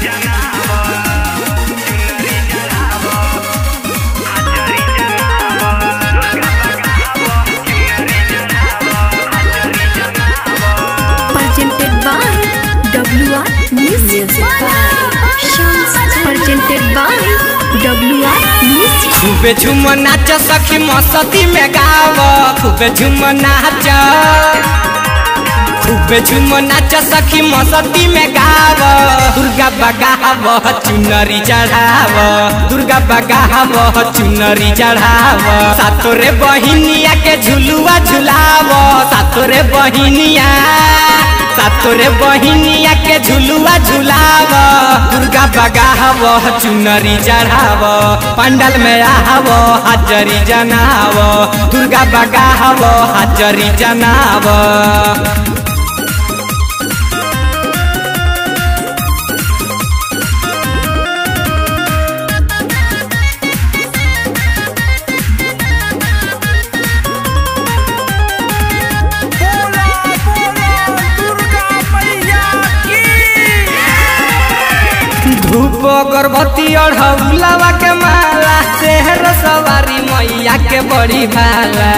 presented by WR Music. Presented by WR Music. खूबे झूम नाच सखी मस्ती में गाव खूबे झूम नाच खूबे झूम नाच सखी मस्ती में गाव दुर्गा बगाव चुनरी चढ़ाव दुर्गा बगाव चुनरी चढ़ाव सातोरे बहिनिया के झुलुआ झुलाव सातोरे बहिनिया सातोरे बहिनिया के झुलुआ झुलाव दुर्गा बगाव चुनरी चढ़ाव पंडल में आव हाजरी जनाव दुर्गा बगाव हाजरी जनाव बोला बोला दुर्गा मैया की धूप गर्भवती अढ़ौलावा के माला शहर सवारी मैया के बड़ी भाला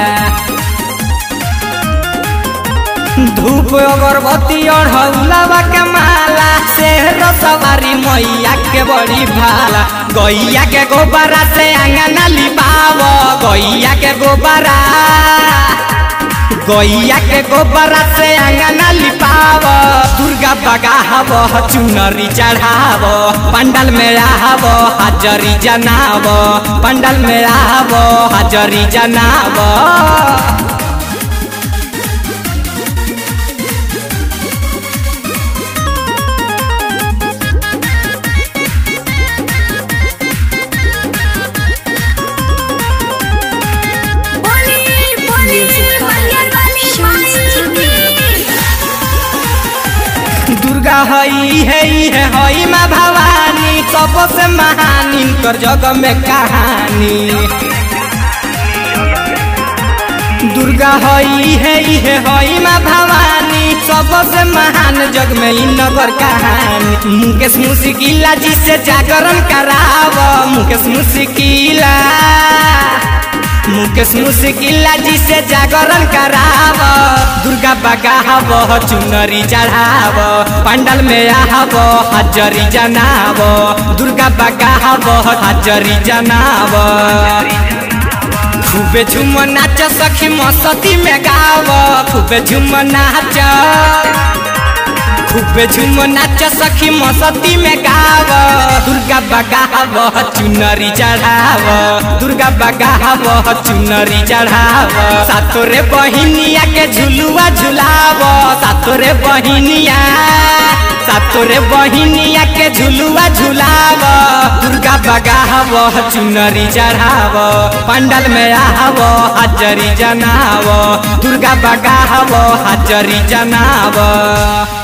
धूप अगरबत्ती अढ़ौलावा के माला शहर सवारी मैया के बड़ी भाला गैया के गोबरा से अंगना लिपाव गैया के गोबरा गैया के गोबरा से अंगना लिपाव दुर्गा बगाव चुनरी चढ़ाव पंडल में आव हाजरी जनाव पंडल में आव हाजरी जनाव बोली बोली मंगल वाली दुर्गा हई है है हई माँ भवानी सबसे महान इनकर जग में कहानी दुर्गा हई है है हई माँ भवानी सबसे महान जग में इ नगर कहानी मुकेश मुस्किला जी से जागरण कराव मुकेश मुस्किला मुकेश मुस्किला जी से जागरण कराव दुर्गा बगाव चुनरी चढ़ाव पंडल में आव हाजरी जनाव दुर्गा बगाव हाजरी जनाव खूबे झूम नाच सखी मस्ती में गाव खूबे झूम नाच खूबे झूम नाच सखी मस्ती में गाव दुर्गा बगाव चुनरी चढ़ाव दुर्गा बगाव चुनरी चढ़ाव सातोरे बहिनिया के झुलुआ झुलाव सातोरे बहिनिया सातोरे बहिनिया के झुलुआ झुलाव दुर्गा बगाव चुनरी चढ़ाव पंडल में आव हाजरी जनाव दुर्गा बगाव हाजरी जनाव